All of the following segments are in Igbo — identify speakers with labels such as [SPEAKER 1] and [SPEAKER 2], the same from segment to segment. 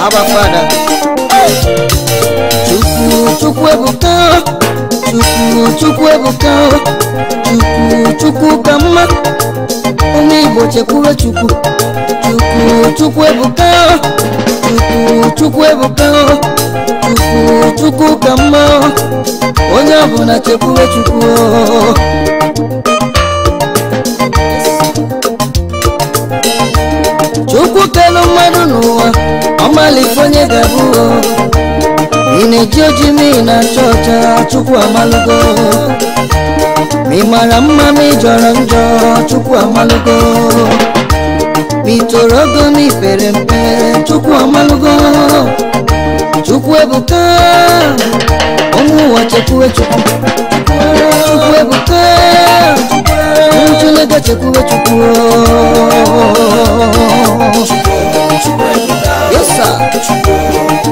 [SPEAKER 1] Abba Father. Chukwu Chukwu ebuka Chukwu Chukwu ebuka Chukwu Chukwu ka mma ụmụ Igbo chekwube Chukwu Chukwu Chukwu ebuka Chukwu Chukwu ebuka Chukwu Chukwu ka mma onye ọbụla chekwube Chukwu Chukwu kelu mmadụ n'ụwa ọmalite onye ga-abụ ị na-eji oji ma ị na-acha ọcha Chukwu amalụgo ma ị mara mma ma ị jọrọ njọ Chukwu amalụgo ma ị toro ogo ma ị pere mpe Chukwu amalụgo Chukwu ebuka ụmụ ụwa chekwube Chukwu Chukwu ebuka ụmụ Chineke chekwube Chukwu Yes, sir.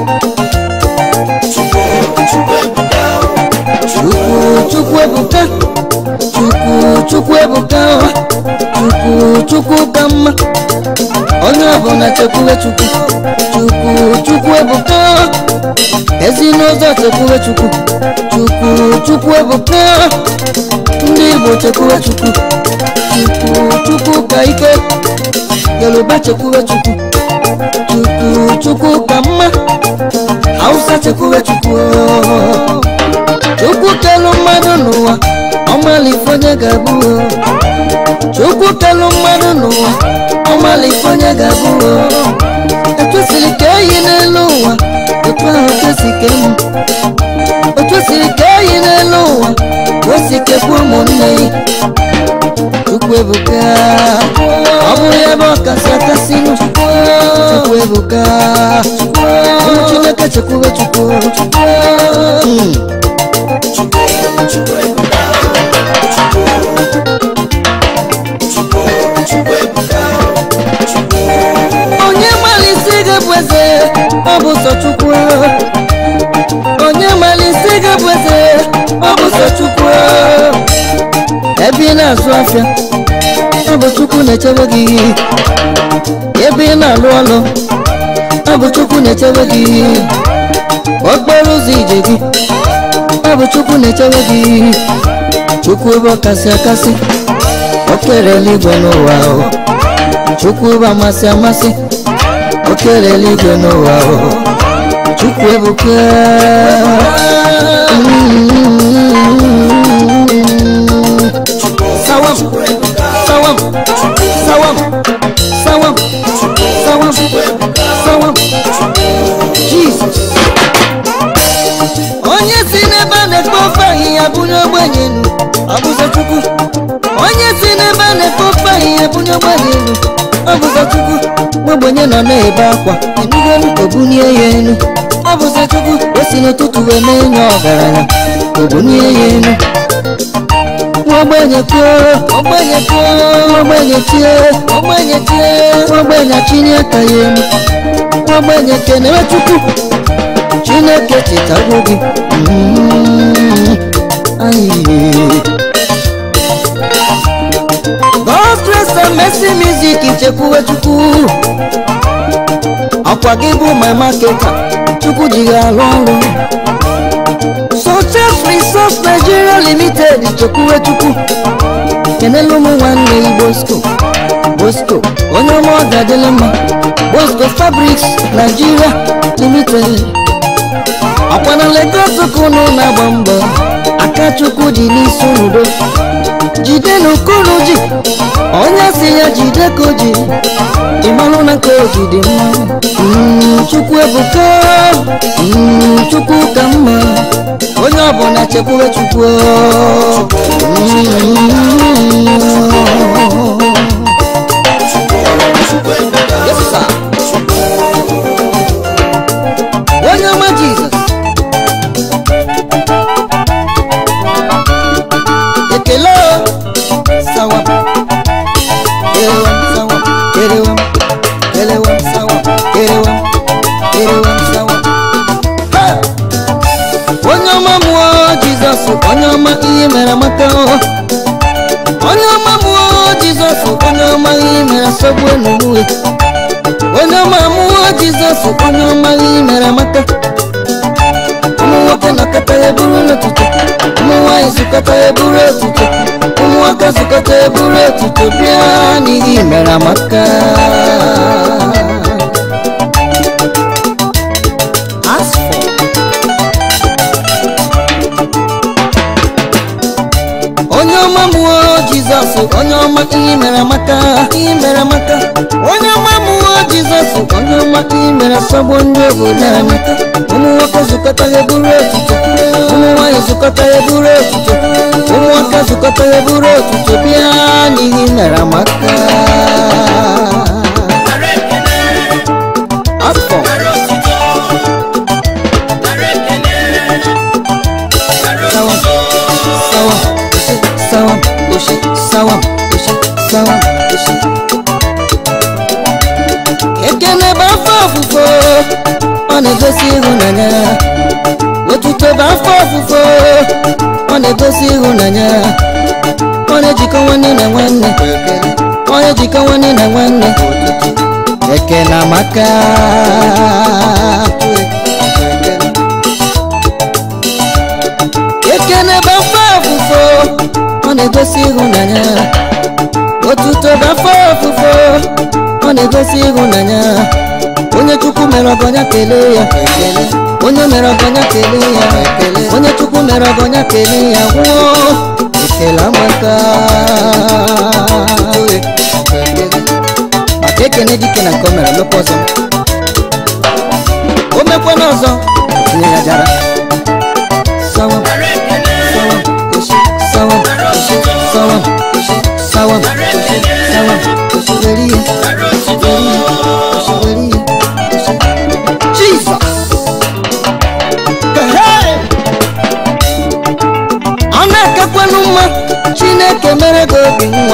[SPEAKER 1] Chukwu Chukwu ebuka Chukwu Chukwu ebuka Chukwu Chukwu ka mma onye ọbụla chekwube Chukwu Chukwu Chukwu ebuka ezinụzọ chekwube Chukwu Chukwu Chukwu ebuka ndị Igbo chekwube Chukwu Chukwu Chukwu ka ike Yoruba chekwube Chukwu Chukwu Chukwu ka mma Hausa chekwube Chukwu Chukwu kelu mmadụ n'ụwa ọmalịfe onye ga-abụ Chukwu kelu mmadụ n'ụwa ọmalịfe onye ga-abụ etwesịrị ka eyi n'elu ụwa otu ahụ kwesị ka emu otu esiri ka eyi n'elu ụwa ka o si kekwa ụmụnne ya Chukwu ebuka ọ bụ ya bụ ọkasị akasị Chukwu ebuka ụmụ Chineke chekwube Chukwu Mm. onye malisi gị bụ eze ọ bụ sọ Chukwu onye malisi gị bụ eze ọ bụ sọ Chukwu ebe ị na-azụ afịa ọ bụ Chukwu na-echebe gị ebe ị na-alụ ọlụ ọ bụ Chukwu na-echebe gị okporo ụzọ ije gị ọ bụ Chukwu na-echebe gị Chukwu bụ ọkasị akasị o kere eluigwe n'ụwa o Chukwu bụ amasị amasị o kere eluigwe n'ụwa o Chukwu ebuka sawam sawam sawam sawam sawam sawam Jesus onye si n'ebe a na-ekpe ofe ahịhịa bunye ogbenye elu ọ bụzọ Chukwu onye si n'ebe a na-ekpe ofe ahịhịa bunye ogbenye elu ọ bụzọ Chukwu nwa ogbenye nọ na-ebe akwa enugolu obunie ya elu ọ bụzọ Chukwu o si n'ụtụtụ wee na-enye ọgaranya obunie ya elu nwa ogbenye kwuo ogbenye kwuo nwa ogbenye tie ogbenye tie nwa ogbenye chinye aka ya elu nwa ogbenye kenewe Chukwu chineke chetago gị Mm, ayi. God's grace and mercy music chekwuwe chukwu ọkwa gị bụ my marketer chukwu ji gị arụ ọrụ Success Resource Nigeria Limited chekwuwe chukwu kenelu ụmụ nwanne yi Bosco Bosco onye ọma ọ ga-adịlị mma Bosco Fabrics Nigeria Limited ọkwa na Lagos ka unu na-agba mbọ aka chukwu dị n'isi udo jide n'ukunu ji onye si ya jide ka o ji ịmalụ na ka o ji dị mma Mm, chukwu ebuka Mm, chukwu ka mma onye ọbụla chekwube chukwu Yes, sir. onye ọma jizọs ekele o. sawam kerewam sawam kerewam kerewam sawam kerewam kerewam sawam Ha! onye ọma mụọ jizọs onye ọma ihe mere amaka o. onye ọma mụọ jizọs onye ọma ihe mere asọgbu enuwe onye ọma mụọ jizọs jizọs onye ọmaghị mere amaka ụmụ nwoke nọkọta ya bụrụ n'ụtụtụ ụmụ nwaanyị zụkọta ya bụrụ otuto ụmụaka zụkọta ya bụrụ otuto bịa n'ihi mere amaka Ask for onye ọma mụọ jizọs onye ọma ihe mere amaka ihe mere amaka onye ọma mụọ jizọs onye ọma ihe mere sọgbọ ndị obodo amaka ụmụ nwoke zụkọta ya bụrụ otuto ụmụ nwaanyị zụkọta ya bụrụ otuto ụmụaka zụkọta ya bụrụ otuto bịa n'ihe mere amaka afọ sawa sawa oshi sawa oshi sawa oshi sawa oshi ekele bụ afọ ofufo ọ na-egosi ịhụnanya otuto bụ afọ ofufo ọ na-egosi ịhụnanya ọ na-ejikọ nwanne na nwanne ọ na-ejikọ nwanne na nwanne ekele amaka ekele bụ afọ ofufo ọ na-egosi ịhụnanya otuto bụ afọ ofufo ọ na-egosi ịhụnanya onye chukwu mere ọgọnya kelee ya onye mere ọgọnya kelee ya onye chukwu mere ọgọnya kelee ya nwụọ ekele amaka maka ekene dike na nke o mere mekwa ọzọ o mekwana ọzọ tinye ya jara sawa sawa oshi sawa oshi sawa oshi sawa oshi sawa oshi were ihe oshi were ihe oshi Jesus Hey! ọ na-akakwanụ mma chineke mere gị obi nwa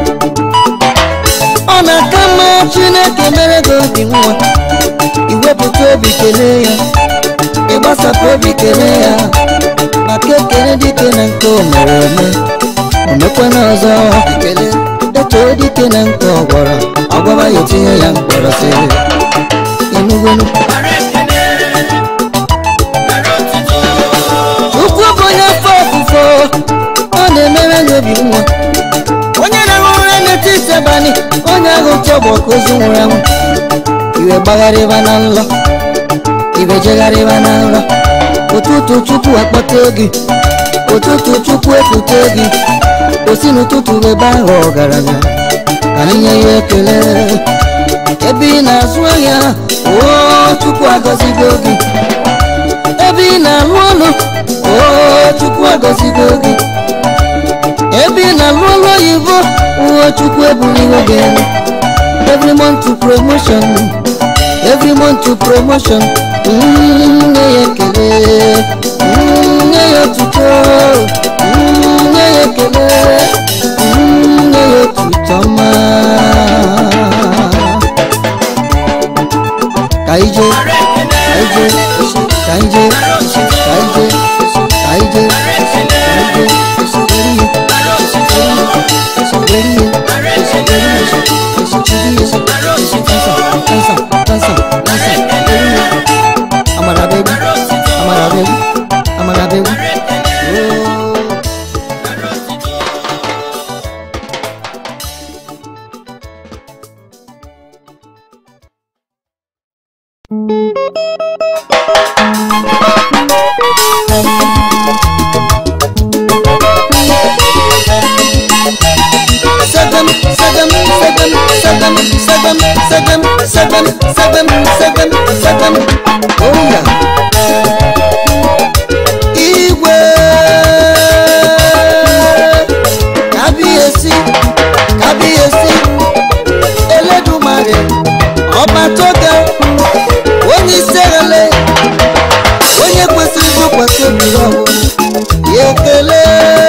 [SPEAKER 1] ọ na-aka mma chineke mere gị obi nwa iwepụta obi kelee ya ịgbasapụ obi kelee ya maka ekele dike na nke o mere eme omekwana ọzọ ekele etoo dike na nke ọ gwọrọ ọgwara ya etinye ya mkpọrọ si enugonu ukwu bụ onye afọ ofufo ọ na-emere gị obi nwa onye na-ahụ ụra n'etiti abalị onye ahụ chọgbọ ka ozu nwụrụ anwụ iwe gbagharịba na nlọ iwe jegharịba na nlọ ụtụtụ chukwu akpọta gị ụtụtụ chukwu ekwute gị osi n'ụtụtụ ebe ahụ ọgaranya ka anyị nye ya ekele ebe ị na-azụ ahịa oo chukwu agọzigo gị ebe ị na-alụ ọlụ oo chukwu agọzigo gị ebe ị na-alụ ọlụ oyibo oo chukwu ebuligo gị elu every month to promotion every month to promotion Mm, nye ya ekele Mm, nye ya otuto Mm, nye ya ekele Mm, nye ya otuto ọma ka ije ka ije isi ka ije isi ka ije isi ka ije isi ka ije isi were ihe isi were ihe isi were ihe isi were ihe isi chiri isi isi kansa kansa kansa kansa were ihe amara bebi amara bebi amara bebi ooo. Seven, seven, seven, seven, seven, seven, seven, seven, seven, seven. Oh yeah. Igwe kábíyèsí kábíyèsí Elédùmarè ọba tó ga onye isi ele onye kwesịrị ntụkwasị obi ya ọbụ ya ekele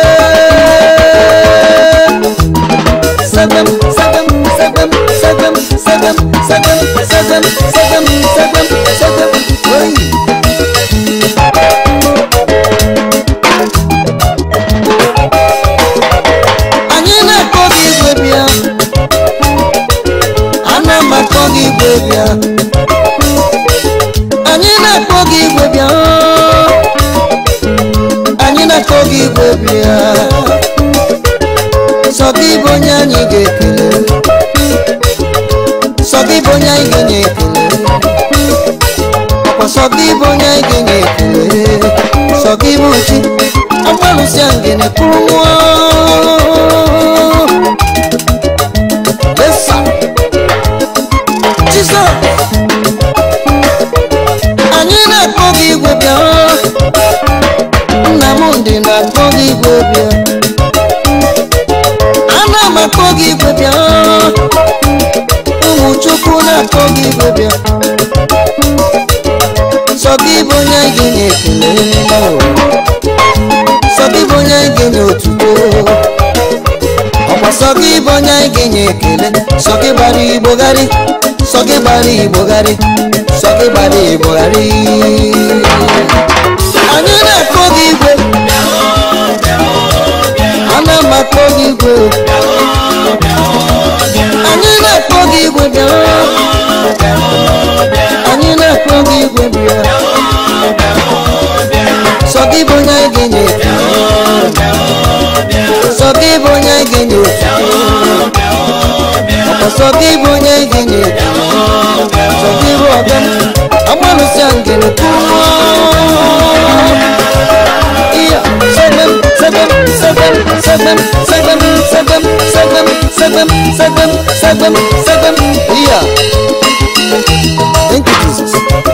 [SPEAKER 1] seven, seven, seven, seven, seven, seven, seven, seven, seven, seven. Oy. Anyị na-akpọ gị igwe bịa, ana m akpọ gị igwe bịa. bịa sọ gị bụ onye anyị ga-ekele sọ gị bụ onye anyị ga-enye ekele ọkwa sọ gị bụ onye anyị ga-enye ekele sọ gị bụ chi agbalụsịa ngene kwuru nwa Yes, sir. Jesus. anyị na-akpọ gị igwe bịa nna m ndị na-akpọ gị igwe bịa ana m akpọ gị igwe bịa ụmụ chukwu na-akpọ gị igwe bịa sọ gị bụ onye anyị ga-enye ekele sọ gị bụ onye anyị ga-enye otuto ọkwa sọ gị bụ onye anyị ga-enye ekele sọ gị gbara igbogharị sọ gị gbara igbogharị sọ gị gbara igbogharị anyị na-akpọ gị igwe ana m akpọ gị igwe anyị na-akpọ gị igwe bịa anyị na-akpọ gị igwe bịa sọ gị bụ onye anyị ga-enye ekele sọ gị bụ onye anyị ga-enye otuto ọkwa sọ gị bụ onye anyị ga-enye ekele sọ gị bụ ọga m agbalụsịa ngene kwuo iya sebem sebem sebem sebem sebem sebem sebem sebem sebem sebem sebem iya thank you jesus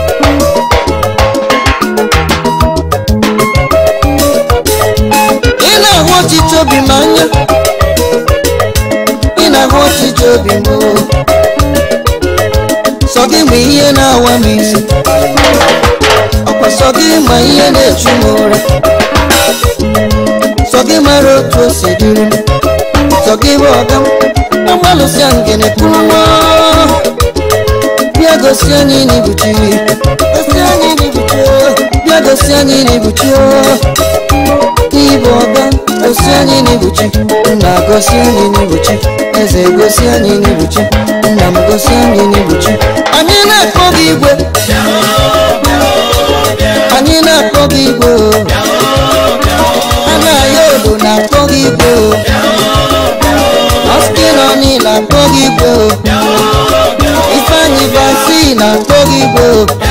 [SPEAKER 1] ị na-ahụ ọchịchị obi m anya ị na-ahụ ọchịchị obi m o. sọ gị ma ihe na-awa m isi ọkwa sọ gị ma ihe na-echu m ụra sọ gị mara otu o si dịrị m sọ gị bụ ọga m agbalụsịa ngene kwuru nwa bịa gosi anyị n'ibuchi gosi anyị n'ibuchi bịa gosi anyị n'ibuchi n'ịbụ ọga gosi anyị n'ibuchi nna gosi anyị n'ibuchi eze gosi anyị n'ibuchi nna m gosi anyị n'ibuchi anyị na-akpọ gị igwe anyị na-akpọ gị igwe anaghị odo na-akpọ gị igwe ọskịnọ niile akpọ gị igwe ifeanyị basi na-akpọ gị igwe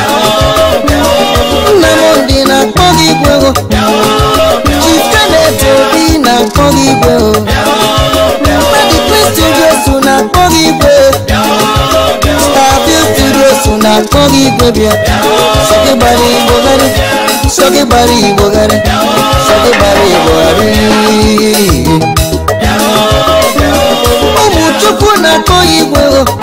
[SPEAKER 1] nna m ndị na-akpọ gị igwe chifenet obi na-akpọ gị igwe mmadụ kristi jesu na-akpọ gị igwe starview studios na-akpọ gị igwe bịa sọ gị gbara igbo gharị sọ gị gbara igbo gharị sọ gị gbara igbo gharị ụmụ chukwu na-akpọ ya igwe o